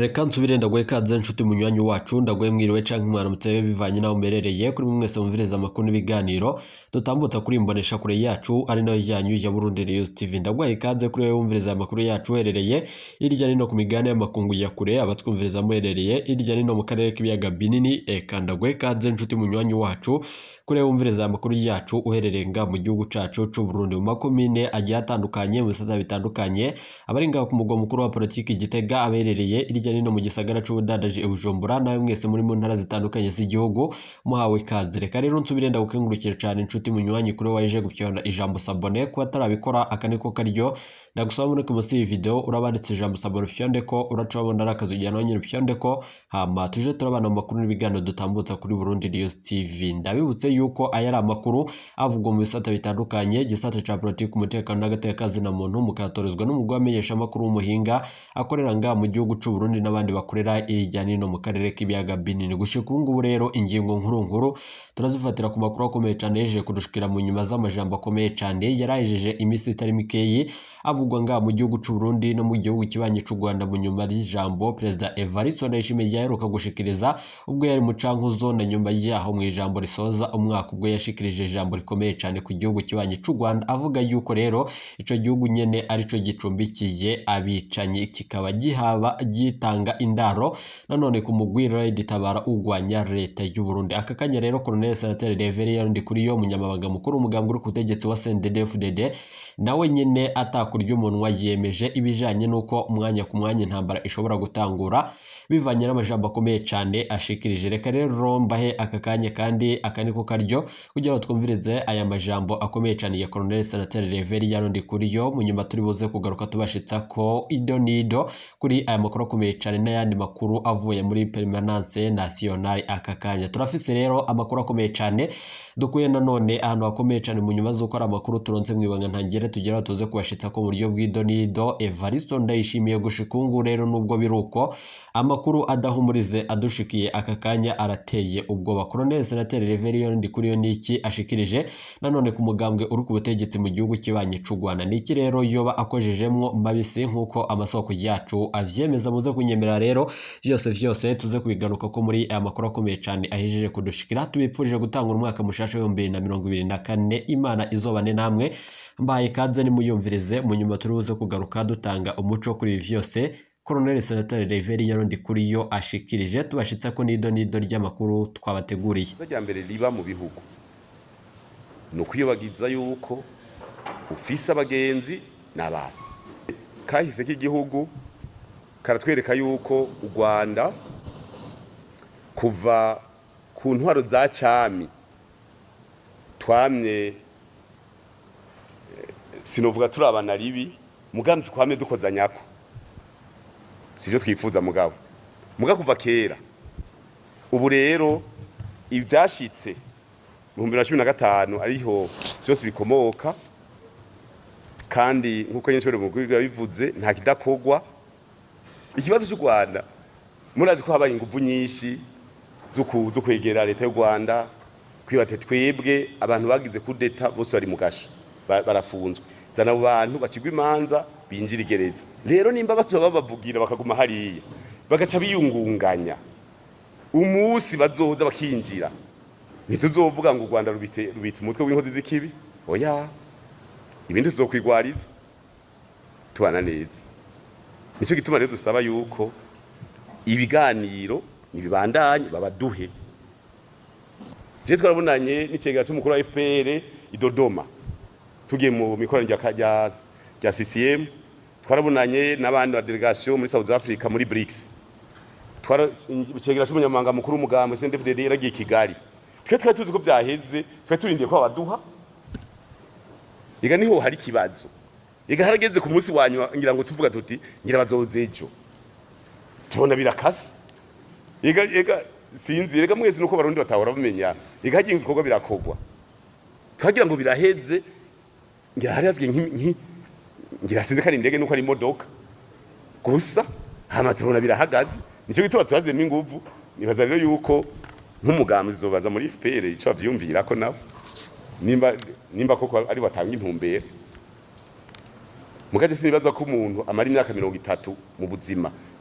reka nsubire ndaguhe ikaze nshuti munywanyi wacu ndaguhe mwiriwe canke mwaramutse bivanye naho umerereye kuri mwe mwese mumviriza amakuru n'ibiganiro dutambutsa kuri imbonesha kure yacu ari nayo ryanyu ya Burundi News TV ndaguhe ikaze kuri wewe wumviriza amakuru yacu uherereye hirya nino ku migabane y'amakungu ya kure abatwumviriza muherereye hirya nino mu karere k'ibiyaga binini eka ndaguhe ikaze nshuti munywanyi wacu kuri wewe wumviriza amakuru yacu uherereye nga mu gihugu cacu c'u Burundi mu makomine agiye atandukanye mu bisata bitandukanye abari ngaho ku mugwa mukuru wa politiki Gitega aberereye hirya nino mu gisagara c'ubudandaji i Bujumbura nawe mwese muri mu ntara zitandukanye z'igihugu muhawe ikaze reka rero nsubire ndagukengurukire cane inshuti munywanyi kuri waje gupyona ijambo sabone kuba atarabikora aka niko karyo ndagusaba muri ku munsi video urabanditse ijambo sabone upyondeko uraca wabona ari akazi ujyana nyine upyondeko hama tuje turabana mu makuru n'ibiganiro dutambutsa kuri Burundi News TV ndabibutse yuko aya ari amakuru avugwa mu bisata bitandukanye igisata ca politiki umutekano n'agateka na muntu mukatorezwa n'umugwi wamenyesha amakuru w'umuhinga akorera nga mu gihugu c'u Burundi n'abandi bakorera irya nino mu karere k'ibiyaga binini gushika ubu ngubu rero ingingo nkuru nkuru turazifatira ku makuru akomeye cane yejeje kudushikira mu nyuma z'amajambo akomeye cane yarahejeje iminsi itari mikeyi avugwa nga mu gihugu c'u Burundi no mu gihugu kibanyi c'u Rwanda mu nyuma y'ijambo Perezida Evariste Ndayishimiye yaheruka gushikiriza ubwo yari mu cankuzo na nyuma yaho mu ijambo risoza umwaka ubwo yashikirije ijambo rikomeye cane ku gihugu kibanyi c'u Rwanda avuga yuko rero ico gihugu nyene arico gicumbikiye abicanyi kikaba gihaba gitanga indaro nanone ku mugwi Red Tabara ugwanya leta y'u Burundi aka kanya rero Colonel Senateri Reverien Ndikuriyo umunyamabanga mukuru umugambwe uri ku butegetsi wa CNDD-FDD nawe nyene atakurya umunwa yemeje ibijanye n'uko umwanya ku mwanya intambara ishobora gutangura bivanye n'amajambo akomeye cane ashikirije reka rero mbahe aka kanya kandi aka niko karyo kugira ngo twumvirize aya majambo akomeye cane ya Colonel Senateri Reverien Ndikuriyo mu nyuma turi buze kugaruka tubashitsa ko ido nido kuri aya makuru akomeye cane n'ayandi makuru avuye muri Permanence Nationale aka kanya turafise rero amakuru akomeye cane dukuye nanone ahantu hakomeye cane mu nyuma z'uko ari amakuru turonse mwibanga ntangire tugera tuze kubashitsa ko mu buryo bw'idonido Evaristo Ndayishimiye gushika ubu rero nubwo biruko amakuru adahumurize adushikiye aka kanya arateye ubwoba Colonel Senateri Reverien Ndikuriyo niki ashikirije nanone ku mugambwe uri ku butegetsi mu gihugu kibanye c'u Rwanda niki rero yoba akojejemwo mabisi nkuko amasoko yacu avyemeza muze kunyemera rero vyose vyose tuze kubigaruka ko muri aya makuru akomeye cane ahejeje kudushikira tubipfurije gutanga umwaka mushasha w'ibihumbi bibiri na mirongo ibiri na kane imana izobane namwe mbaye ikaze nimuyumvirize mu nyuma turi buze kugaruka dutanga umuco kuri ibi vyose Colonel Senateri Reverien Ndikuriyo ashikirije tubashitsa ko nido nido ry'amakuru twabateguriye rya mbere riba mu bihugu ni ukwiyobagiza yuko ufise abagenzi n'abasi kahise k'igihugu karatwereka yuko u Rwanda kuva ku ntwaro za cami twamye sinovuga turi abana ribi mugambi twamye dukoza nyako sivyo twifuza mugabo muga kuva kera ubu rero ivyashitse mu 2015 ariho byose bikomoka kandi nkuko nyinshi mu rwego bivuze nta kidakogwa ikibazo cy'u Rwanda murazi ko habaye ingufu nyinshi zo kwegera leta y'u Rwanda kwibate twebwe abantu bagize kudeta bose bari mu gasho barafunzwe zana abo bantu bacigwa imanza binjira igereza rero nimba batoba babavugira bakaguma hariya bagaca biyungunganya umunsi bazoza bakinjira ntituzovuga ngo u Rwanda rubitse rubitse umutwe w'inkozi z'ikibi oya ibindi tuzokwigwariza tubana neza nicyo gituma rero dusaba yuko ibiganiro nibibandanye babaduhe je twarabonanye n'icegera c'umukuru wa FPR i Dodoma tugiye mu mikoranire rya rya CCM twarabonanye n'abandi ba delegation muri South Africa muri BRICS twara icegera c'umunyamanga mukuru w'umugambo CNDD-FDD yaragiye Kigali twe twari tuzi ko byaheze twe turindiye ko abaduha ega niho hari kibazo ega harageze ku munsi wanyuma ngira ngo tuvuga tuti ngira bazoze ejo tubona birakase ega ega sinzi ega mwese nuko barundi batahora bamenya ega hagiye ibikorwa birakogwa twagira ngo biraheze ngira hari hazwe nki ngira sinzi kari indege nuko ari imodoka gusa hama tubona birahagaze nicyo gituma turazemo inguvu nibaza rero yuko nk'umugambi zobaza muri FPR ico bavyumvira ko nabo nimba nimba koko ari batanga intumbero mugaje sinibaza ko umuntu amara imyaka mirongo itatu mu buzima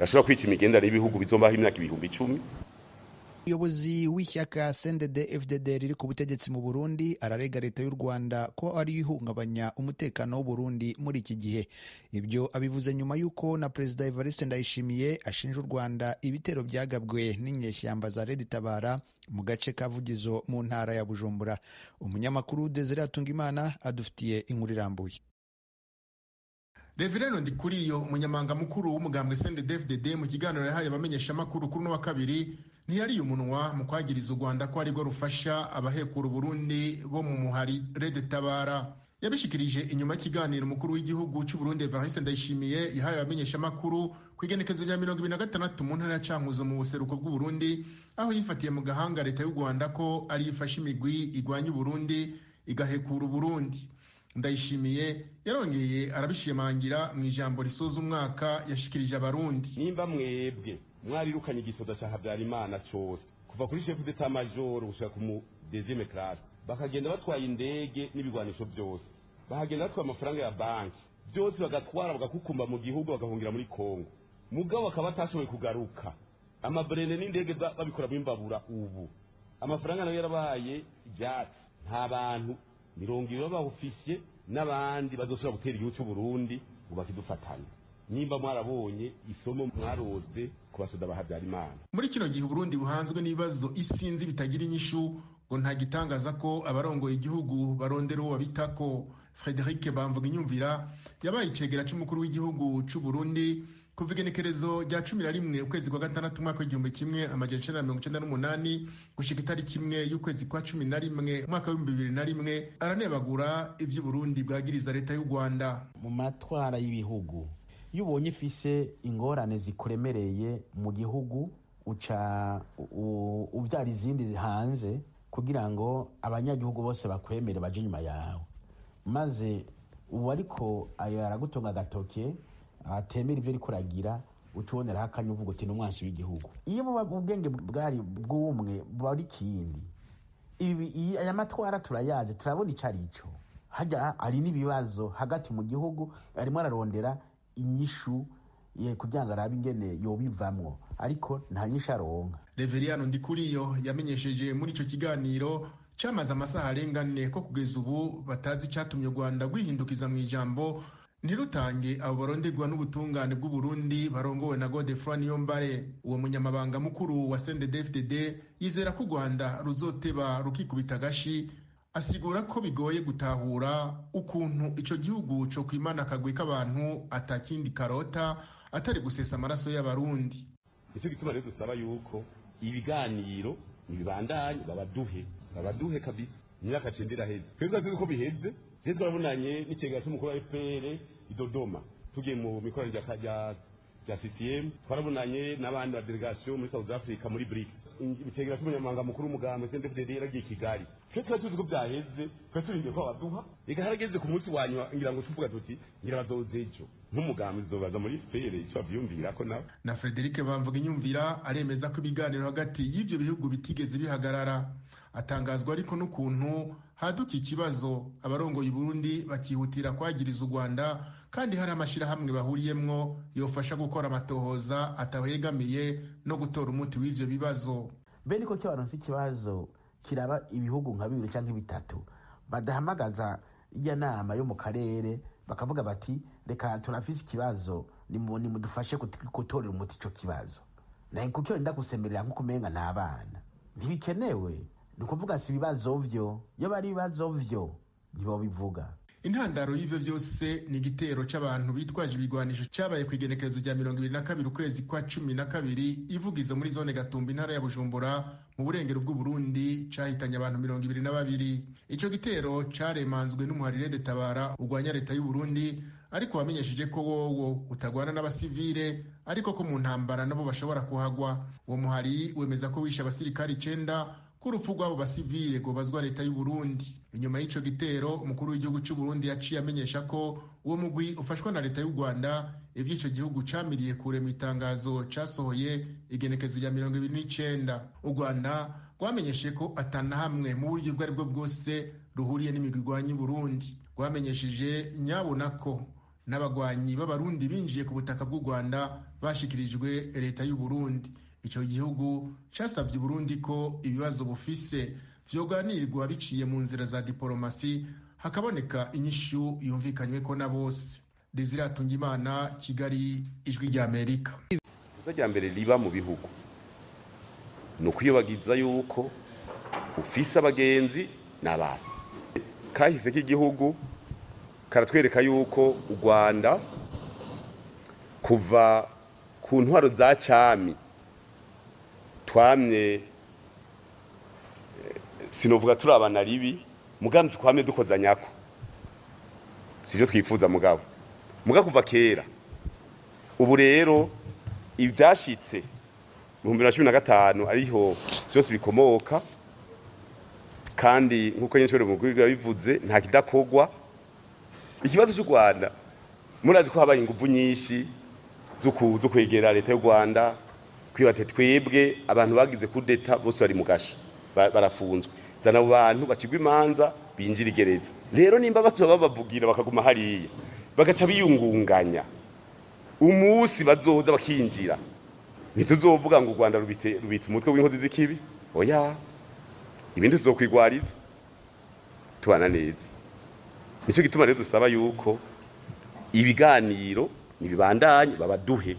bashobora kwica imigenderanire y'ibihugu bizombaho imyaka ibihumbi icumi umuyobozi w'ishyaka cndd fdd riri ku butegetsi mu burundi ararega leta y'u rwanda ko ariyo ihungabanya umutekano w'uburundi muri iki gihe ibyo abivuze nyuma y'uko na perezida evariste ndayishimiye ashinja u rwanda ibitero byagabwe n'inyeshyamba za redi tabara mu gace ka vugizo mu ntara ya bujumbura umunyamakuru desire atungimana adufitiye inkuru irambuye reverendo ndikuriyo umunyamanga mukuru w'umugambwe cndd mu kiganiro yahaye abamenyeshamakuru kuri uno wa kabiri ntiyariye umunwa mu kwagiriza u rwanda ko arirwo rufasha abahekura uburundi bo mu muhari rede tabara yabishikirije inyuma y'ikiganiro umukuru w'igihugu cy'u Burundi Evariste Ndayishimiye yahaye abamenyeshamakuru ku igenekezo rya mirongo ibiri na gatandatu mu ntara ya Cankuzo mu buseruko bw'Uburundi aho yifatiye mu gahanga leta y'u Rwanda ko ariyo ifashe imigwi igwanya Uburundi igahekura Uburundi ndayishimiye yarongeye arabishimangira mu ijambo risoza umwaka yashikirije abarundi nimba mwebwe mwarirukanye igisoda cya habyarimana cyose kuva kuri shefu d'etat major gushika ku mu deuxième classe bakagenda batwaye indege n'ibigwanisho byose bahagenda batwaye amafaranga ya banki byose bagatwara bagakukumba mu gihugu bagahungira muri kongo mugabo bakaba batashoboye kugaruka amabrene n'indege babikoramo imbabura ubu amafaranga nayo yarabaye ibyatsi nta bantu mirongo ibiri b'abawufisye n'abandi bazoshobora gutera igihugu cy'u Burundi ngo bakidufatanye nimba mwarabonye isomo mwarose ku basoda ba Habyarimana muri kino gihe Burundi buhanzwe n'ibibazo isinzi bitagira inyishu ngo nta gitangaza ko abarongoye igihugu barondera uwo babitako Frederic Bamvuga inyumvira yabaye icegera c'umukuru w'igihugu c'u Burundi kuva igenekerezo rya cumi na rimwe ukwezi kwa gatandatu umwaka w'igihumbi kimwe amajana icenda na mirongo icenda n'umunani gushika itariki imwe y'ukwezi kwa cumi na rimwe umwaka w'ibihumbi bibiri na rimwe aranebagura ivy'uburundi bwagiriza leta y'u rwanda mu matwara y'ibihugu iyo ubonye ifise ingorane zikuremereye mu gihugu uca uvyara izindi hanze kugira ngo abanyagihugu bose bakwemere baje inyuma yawe maze ubu ariko aragutunga agatoke atemera ibyo ariko uragira uca uboneraho akanya uvuga uti ni umwansi w'igihugu iyo buba ubwenge bwari bw'umwe buba ari ikindi ibi aya matwara turayazi turabona icyo ari cyo hajya hari n'ibibazo hagati mu gihugu arimo ararondera inyishu kugira ngo arabe ingene yobivamwo ariko nta nyishu aronka reveriyano ndikuriyo yamenyesheje muri icyo kiganiro cyamaze amasaha arenga ane ko kugeza ubu batazi icyatumye u rwanda rwihindukiza mu ijambo ntirutange abo baronderwa n'ubutungane bw'uburundi barongowe na godefroy niyombare uwo munyamabanga mukuru wa sendedefdd yizera ko u rwanda ruzoteba rukikubita agashi asigura ko bigoye gutahura ukuntu ico gihugu co kwimana akagwi k'abantu atakindi karota atari gusesa amaraso y'abarundi nicyo gituma rero dusaba yuko ibiganiro ntibibandanye babaduhe babaduhe kabisa imyaka cenda iraheze twebwe tuzi ko biheze rero twarabonanye n'ikigega cy'umukuru wa fpr i dodoma tugiye mu mikoranire rya rya ccm twarabonanye n'abandi ba delegation muri south africa muri bric ikigega cy'umunyamabanga mukuru w'umugambi cndfdd yaragiye i kigali twe twari tuzi ko byaheze twari turindiye ko baduha reka harageze ku munsi wa nyuma ngira ngo tuvuga tuti ngira bazoze ejo nk'umugambi zobaza muri fpr icyo bavyumvira ko nawe na frederic bamvuga inyumvira aremeza ko ibiganiro hagati y'ivyo bihugu bitigeze bihagarara atangazwa ariko n'ukuntu haduka ikibazo abarongoye Burundi bakihutira kwagiriza u Rwanda kandi hari amashirahamwe bahuriyemwo yofasha gukora amatohoza atahegamiye no gutora umuti w'ivyo bibazo mbe niko cyo baronse ikibazo kiraba ibihugu nka bibiri cyangwa bitatu badahamagaza ijya nama yo mu karere bakavuga bati reka turafise ikibazo nimudufashe gutorera umuti ico kibazo naye kuko wenda gusemerera nko kumenga n'abana ntibikenewe ni ukuvuga si ibibazo vyo iyo bari ibibazo vyo ntibobivuga intandaro y'ivyo byose ni igitero c'abantu bitwaje ibigwanisho cabaye ku igenekerezo rya mirongo ibiri na kabiri ukwezi kwa cumi na kabiri ivugizo muri zone gatumba intara ya bujumbura mu burengero bw'uburundi cahitanye abantu mirongo ibiri na babiri ico gitero caremanzwe n'umuharire de tabara urwanya leta y'uburundi ariko wamenyesheje ko wowo utagwana n'abasivile ariko ko mu ntambara nabo bashobora kuhagwa uwo muhari wemeza ko wishe abasirikari icenda ko urupfu rw'abo basivile rwobazwa leta y'u Burundi inyuma y'ico gitero umukuru w'igihugu c'u Burundi yaciye amenyesha ko uwo mugwi ufashwa na leta y'u Rwanda ivy'ico gihugu camiriye kure mu itangazo casohoye igenekezo rya mirongo ibiri n'icenda u Rwanda rwamenyeshe ko atana hamwe mu buryo ubwo aribwo bwose ruhuriye n'imigwi igwanya Burundi rwamenyesheje nyabona ko n'abagwanyi b'abarundi binjiye ku butaka bw'u rwanda bashikirijwe leta y'u burundi icyo gihugu casavye uburundi ko ibibazo bufise vyoganirwa biciye mu nzira za diporomasi hakaboneka inyishu yumvikanywe ko na bose desire atungimana kigali ijwi rya amerika ikosa rya mbere riba mu bihugu ni ukwiyobagiza yuko ufise abagenzi n'abasi kahise k'igihugu karatwereka yuko u rwanda kuva ku ntwaro za cami twamye sinovuga turi abana ribi mugambi twamye dukozanyako sivyo twifuza mugabo muga kuva kera ubu rero ibyashitse mu bihumbi bibiri na cumi na gatanu ariho byose bikomoka kandi nk'uko nyine mu biba bivuze nta kidakorwa ikibazo cy'u rwanda murazi ko habaye ingufu nyinshi zo kwegera leta y'u rwanda kwibate twebwe abantu bagize kudeta bose bari mu gasho barafunzwe zana abo bantu bacigwa imanza binjira igereza rero nimba batuba babavugira bakaguma hariya bagaca biyungunganya umunsi bazoza bakinjira ntituzovuga ngo u rwanda rubitse rubitse umutwe w'inkozi z'ikibi oya ibindi tuzokwigwariza tubana neza nicyo gituma rero dusaba yuko ibiganiro nibibandanye babaduhe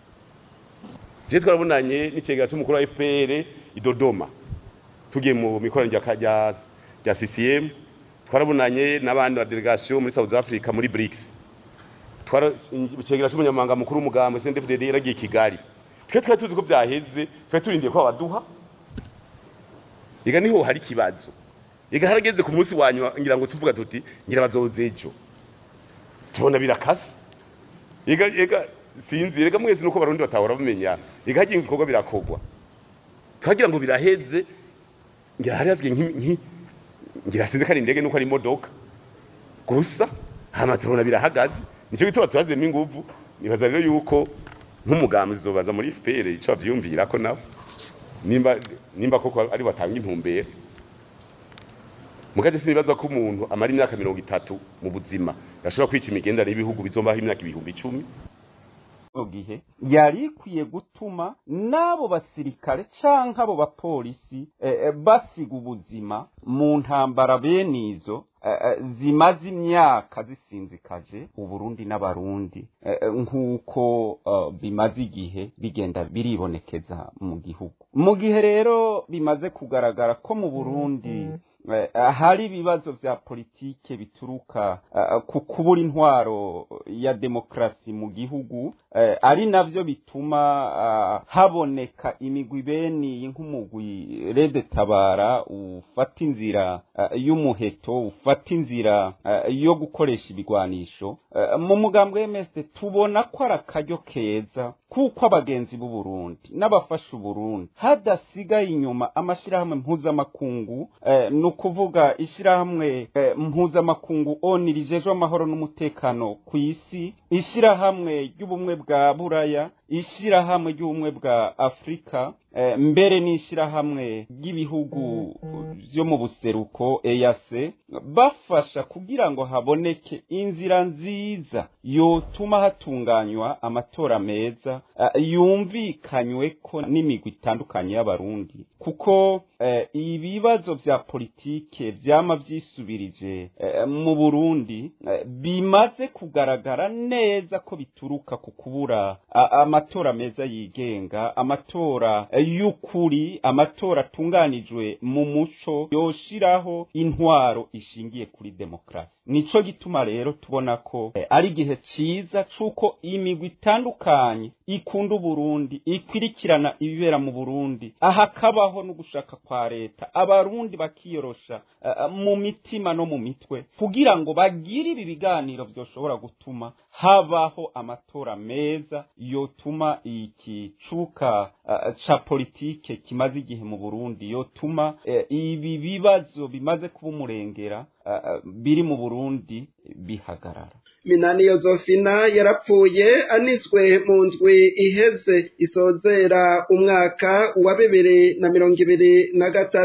je twarabonanye n'icegera c'umukuru wa FPR i Dodoma tugiye mu mikoranire rya rya CCM twarabonanye n'abandi ba delegation muri South Africa muri BRICS twara icegera c'umunyamabanga mukuru w'umugambo CNDD-FDD yaragiye Kigali twe twari tuzi ko byaheze twe turindiye ko baduha ega niho hari kibazo ega harageze ku munsi wa nyuma ngira ngo tuvuga tuti ngira bazoze ejo tubona birakase ega ega sinzi ega mwese nuko barundi batahora bamenya ega hagiye ibikorwa birakogwa twagira ngo biraheze ngira hari hazwe nki ngira sinzi kandi indege nuko ari imodoka gusa hama tubona birahagaze nicyo gituma tubazemo inguvu nibaza rero yuko nk'umugambi zobaza muri FPR ico bavyumvira ko nabo nimba nimba koko ari batanga intumbero mugaje sinibaza ko umuntu amara imyaka mirongo itatu mu buzima gashobora kwica imigendere y'ibihugu bizombaho imyaka ibihumbi icumi gihe yari ikwiye gutuma n'abo basirikare canke abo bapolisi eh, basiga ubuzima mu ntambara bene izo eh, zimaze imyaka zisinzikaje uburundi n'abarundi eh, nk'uko uh, bimaze igihe bigenda biribonekeza mu gihugu mu gihe rero bimaze kugaragara ko mu burundi hari ibibazo vya politike bituruka uh, ku kubura intwaro ya demokrasi mu gihugu uh, ari navyo bituma uh, haboneka imigwi beni nk'umugwi rede tabara ufata inzira y'umuheto ufata inzira yo gukoresha ibigwanisho mu mugambwe w'MSD tubona ko ari akaryo keza kuko abagenzi b'u Burundi n'abafasha Burundi hadasigaye inyuma amashirahamwe mpuzamakungu ni ukuvuga ishirahamwe mpuzamakungu oni rijejwe amahoro n'umutekano ku isi ishirahamwe ry'ubumwe bwa buraya ishirahamwe ry'ubumwe bwa afurika mbere n'ishirahamwe ry'ibihugu byo mu buseruko EAC bafasha kugira ngo haboneke inzira nziza yotuma hatunganywa amatora meza yumvikanywe ko n'imigwi itandukanye y'abarundi kuko ibibazo vya politike vyama vyisubirije mu Burundi bimaze kugaragara neza ko bituruka ku kubura amatora meza yigenga amatora y'ukuri amatora atunganijwe mu muco yoshiraho intwaro ishingiye kuri demokrasi nico gituma rero tubona ko eh, ari igihe ciza cuko imigwi itandukanye ikunda uburundi ikwirikirana ibibera mu burundi aha kabaho no gushaka kwa leta abarundi bakiyorosha uh, mu mitima no mu mitwe kugira ngo bagire ibi biganiro vyoshobora gutuma habaho amatora meza yotuma iki cuka uh, ca politike kimaze igihe mu Burundi yotuma uh, ibi bibazo bimaze kuba umurengera uh, biri mu Burundi bihagarara minani yozofina yarapfuye anizwe mu ndwi iheze isozera umwaka wa bibiri na mirongo ibiri na gatatu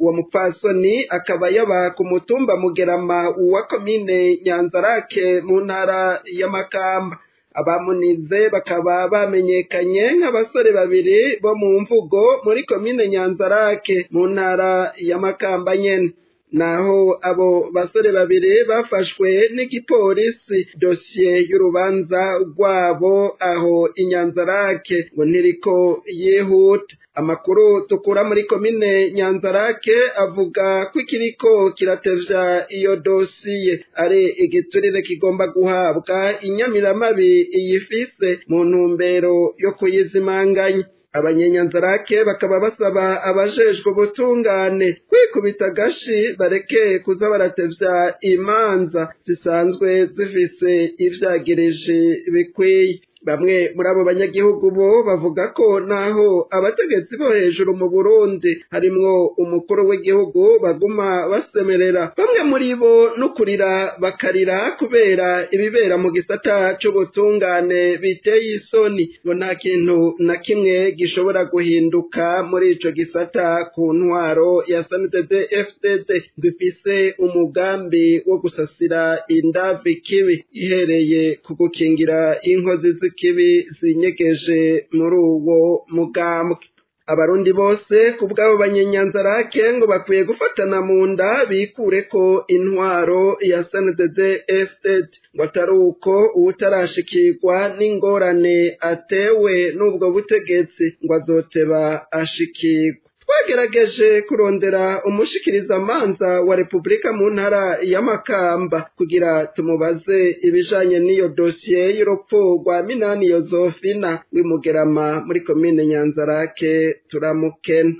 uwo mupfasoni akaba yaba ku mutumba mugerama wa komine nyanzarake mu ntara y'amakamba abamunize bakaba bamenyekanye nk'abasore babiri bo mu mvugo muri komine nyanzarake mu ntara y'amakamba nyene naho abo basore babiri bafashwe n'igipolisi dosiye y'urubanza rwabo aho inyanzarake ngo ntiriko yihuta amakuru dukura muri komine nyanzarake avuga ko ikiriko kiratevya iyo dosiye ari igiturire kigomba guhabwa inyamiramabi iyifise mu ntumbero yo kuyizimanganya abanyenyanzarake bakaba basaba abajejwe ubutungane kwikubita agashi bareke kuza baratevya imanza zisanzwe zifise ivyagirije bikwiye bamwe muri abo banyagihugu bo bavuga ko naho abategetsi bo hejuru mu Burundi harimwo umukuru w'igihugu baguma basemerera bamwe muri bo n'ukurira bakarira kubera ibibera mu gisata c'ubutungane biteye isoni ngo nta kintu na kimwe gishobora guhinduka muri ico gisata ku ntwaro ya SNDD FDD dufise umugambi wo gusasira indavi kibi ihereye ku gukingira inkozi z'ikibi zinyegeje muri uwo mugambwe abarundi bose ku bw'abo banyenyanzarake ngo bakwiye gufatana mu nda bikure ko intwaro ya SNDD FDD ngo atari uko uwutarashikirwa n'ingorane atewe n'ubwo butegetsi ngo azoteba ashikirwa twagerageje kurondera umushikirizamanza wa repubulika mu ntara y'amakamba kugira tumubaze ibijanye n'iyo dosiye y'urupfu rwa minani yozofina w'imugerama muri komine nyanzarake turamukena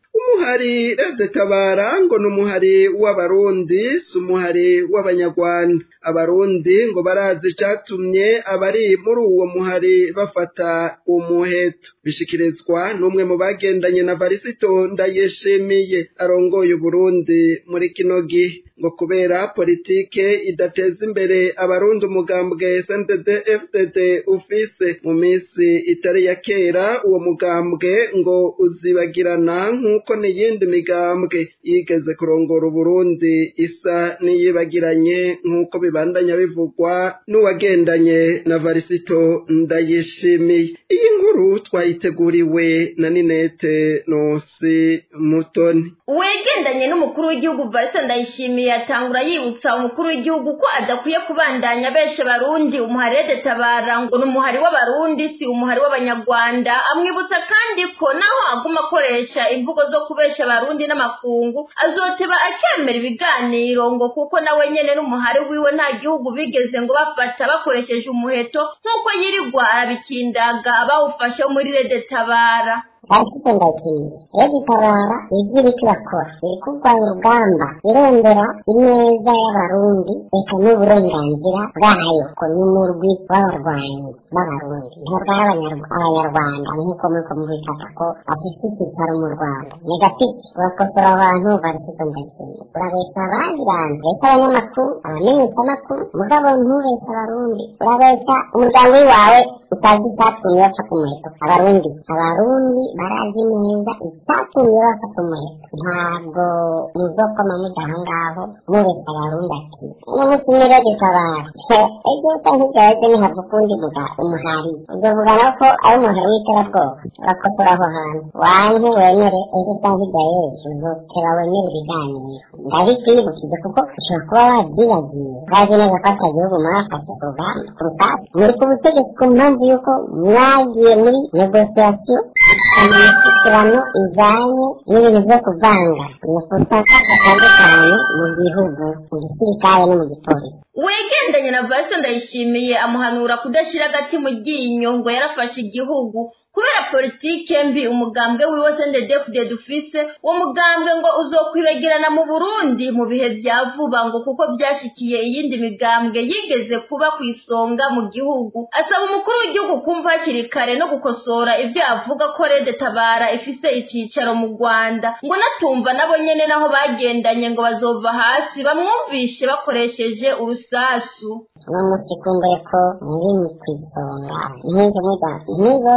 umuhari rede tabara ngo ni umuhari w'abarundi si umuhari w'abanyarwanda abarundi ngo barazi icatumye abari muri uwo muhari bafata umuheto bishikirizwa n'umwe mu bagendanye na varisito ndayishimiye arongoye uburundi muri kino gihe ngo kubera politike idateza imbere abarundi umugambwe SNDD FDD ufise mu minsi itari ya kera uwo mugambwe ngo uzibagirana nk'uko n'iyindi migambwe yigeze kurongora uburundi isa n'iyibagiranye nk'uko bibandanya bivugwa n'uwagendanye na varisito ndayishimiye iyi nkuru twayiteguriwe na ninete nosi mutoni uwegendanye n'umukuru w'igihugu varisa ndayishimiye atangura yibutsa umukuru w'igihugu ko adakwiye kubandanya benshi barundi umuharede tabara ngo ni umuhari w'abarundi si umuhari w'abanyarwanda amwibutsa kandi ko naho aguma akoresha imvugo zo kubesha abarundi n'amakungu azoteba akemera ibiganiro ngo kuko nawe nyene n'umuhari wiwe nta gihugu bigeze ngo bafata bakoresheje umuheto nk'uko yirirwa arabikindaga bawufashe muri rede tabara ariko ndashimye rero itabara ibyo iriko irakora iri kurwanya urugamba irondera ineza y'abarundi reka n'uburenganzira bwayo ko n'umurwi w'abarwanyi b'abarundi ntabwo ari abanyarwanda nk'uko muriko mubifata ko afite icyicaro mu rwanda negatifu urakosora abantu barifite ndashimye urabesha abandi bantu besha abanyamakuru abamenyeshamakuru mugabo ntubesha abarundi urabesha umuryango w'iwawe utazi icyatumye bafata umuheto abarundi abarundi barazi neza icyatumye bafata umuheto ntabwo muzokoma mujya aho ngaho mubesha abarundi ati uno munsi ni rege tabara ejo usa nk'ibyawe ejo ntihabwa ukundi vuga umuhari uzovuga nawe ko ari umuhari w'iterabwoba urakosora aho hantu wanke wemere ejo usa nk'ibyawe uzoteba wemere ibiganiro ndabikwibukije kuko ushobora kuba wabyibagiye urazi neza ko ata gihugu mwafashe urugamba ku rugamba muri ku butegetsi ku mpamvu y'uko mwagiye muri negosiyasiyo imishyikirano ijyanye n'ibintu byo kuvanga amafuta atandukanye mu gihugu mu gisirikare no mu gipolisi uwegendanye na valise ndayishimiye amuhanura kudashyira agati mu ryinyo ngo yarafashe igihugu kubera politike mbi umugambwe wiwe sendedefudede dufise uwo mugambwe ngo uzokwibagirana mu burundi mu bihe vya vuba ngo kuko vyashikiye iyindi migambwe yigeze kuba ku isonga mu gihugu asaba umukuru w'igihugu kumva hakiri kare no gukosora ivyo avuga ko rede tabara ifise icicaro mu rwanda ngo natumva nabo nyene naho bagendanye ngo bazova hasi bamwumvishe bakoresheje urusasu uno munsi kumbuye ko muri ku isonga nk'izo muda nk'izose niga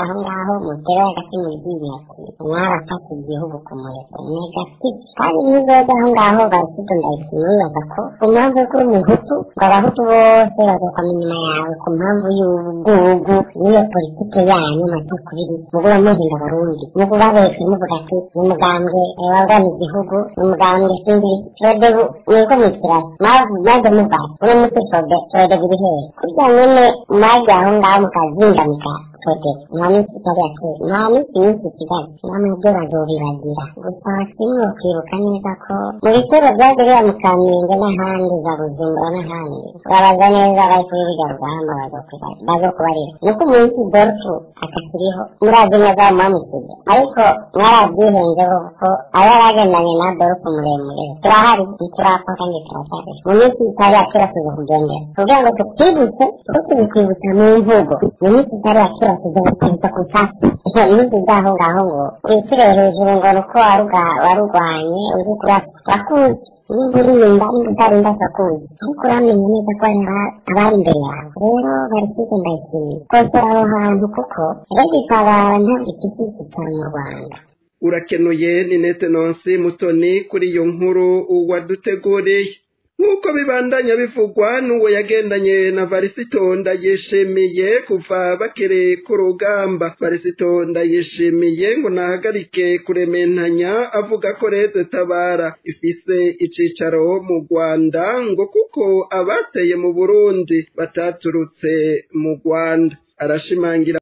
aho ngaho mutera hagati mu ryinyo ati mwarafashe igihugu ku muheto negatifu kandi n'izoza aho ngaho barisido ndayishima bibaza ko ku mpamvu y'uko uri umuhutu ngo abahutu bose bazokwama inyuma yawe ku mpamvu y'ubugugu n'iyo politike yanyu matukubiri muguba muhinda abarundi mugubabeshe muvuga ati ni umugambwe warwanya igihugu ni umugambwe sinzi frodebu mwiko mwishyirayo maze muvase uno muti frode frodebu iri hehe kurya nyene mwaje aho ngaho mukazingamika frodebu nta minsi itari yake nta minsi myinshi kigali namwe byo bazobibagira gusa kimwe ukibuka neza ko mu bitero byaje biba mu kamenge n'ahandi za bujumbura n'ahandi urabaza neza bari kuri rujya rugamba bazokubarira nuko umunsi dorfu akakiriho murazi neza mwamusize ariko mwarabyihenzeho kuko aba bagendanye na dorfu muremure turahari ntiturapfa kandi turacyariho mu minsi itari yakera tuza kugendera kugira ngo tukwibutse kuko tubikwibutsa mu mvugo mu minsi itari yakera tuza kukwibutsa ku nsasi iminsi zaho ngaho ngo wishyure hejuru ngo ni uko warurwanye uzi kurakuzi niba urinda niba utarinda turakuzi ariko uramenye neza ko hari abari imbere yawe rero bari kwiga ndayishimiye kosora aho hantu kuko regitabara ntabwo ifite icyicaro mu rwanda urakenuye ni nete nonsi mutoni kuri iyo nkuru waduteguriye nk'uko bibandanya bivugwa n'uwo yagendanye na varisito ndayishimiye kuva bakiri ku rugamba varisito ndayishimiye ngo nahagarike kurementanya avuga ko leta tabara ifise icicaro mu rwanda ngo kuko abateye mu burundi bataturutse mu rwanda arashimangira